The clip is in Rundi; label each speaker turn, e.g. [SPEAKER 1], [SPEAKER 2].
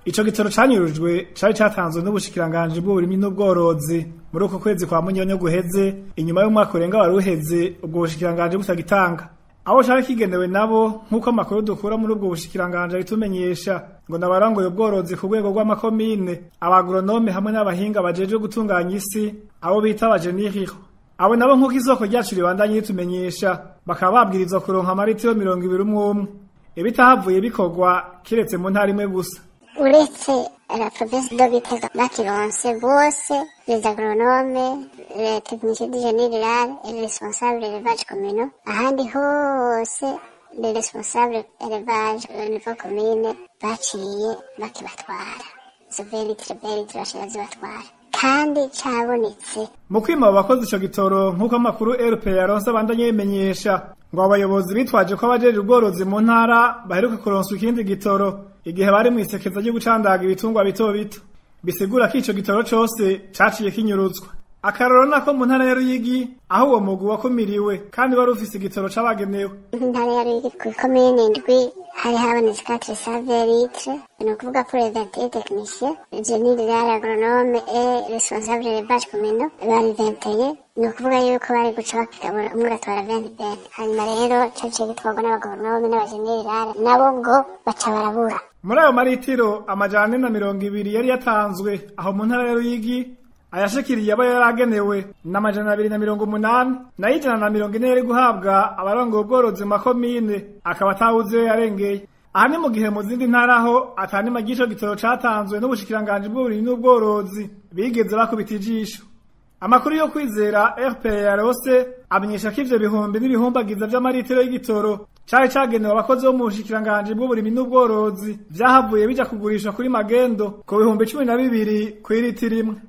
[SPEAKER 1] ico gitoro canyurujwe cari catanzwe n'ubushikiranganji bw'uburimyi n'ubworozi muri uko kwezi kwa munyonyo guheze inyuma y'umwaka urenga wari uheze ubwo bushikiranganji butagitanga abo cari kigenewe nabo nk'uko amakuru dukura muri ubwo bushikiranganji abitumenyesha ngo nabarangoye ubworozi ku rwego rw'amakomine abagoronome hamwe n'abahinga bajejwe gutunganya isi abo bita abajeniriho abo nabo nk'uko isoko ryacu ribandanye ritumenyesha bakaba babwirizwa kuronka amaritiro mirongo ibiri umwe umwe ibitahavuye bikorwa kiretse mu ntara imwe gusa
[SPEAKER 2] uretse la province de Gitega bakironse bose les agronomes les techniciens du génie rural et les responsables élevage communaux ahandi hose les responsables élevage au niveau commune baciye bakibatwara izo belitre belitre bashira zibatwara kandi cabonetse
[SPEAKER 1] mu kwima abo bakozi ico gitoro nk'uko amakuru rp yaronse abandanye bimenyesha ngo abayobozi bitwaje ko abajeje ubworozi mu ntara baheruka kuronswa ikindi gitoro igihe bari mw'isekeza ryo gucandaga ibitungwa bito bito bisigura ko ico gitoro cose caciye kinyuruzwa akaroro nako mu ntara ya ruyigi aho uwo mugwi wakumiriwe kandi wari ufise igitoro c'abagenewe
[SPEAKER 2] intara ya ruyigi ku ikomine indwi hari habonetse quatre save litre ni ukuvuga pour les vingt et techniciens génie rural agronome et responsable élevage communaux bari vingteye ni ukuvuga yuko bari guca bakigabura umwe ugatwara venti bene hanyuma rero caciye gitwarwa n'abagoronome n'abagenie rural nabo ngo baca barabura
[SPEAKER 1] muri ayo maritiro amajana ane na mirongo ibiri yari yatanzwe aho mu ntara ya ruyigi ayashikiriye aba yaragenewe n'amajana abiri na mirongo umunani nayo ijana na mirongo ine yari guhabwa abarongoye ubworozi mu makomine akaba atawuzi iyo yarengeye aha ni mu gihe mu zindi ntara ho atanima ry'ico gitoro catanzwe n'ubushikiranganji bw'uburimyi n'ubworozi bigeze bakubita ijisho amakuru yo kwizera rpa yarose amenyesha ko ivyo bihumbi n'ibihumbagiza vy'amaritiro y'igitoro cari cagenewe abakozi bo mu bushikiranganji bw'uburimyi n'ubworozi vyahavuye bija kugurishwa kuri magendo ku bihumbi cumi na bibiri kw'iritiro imwe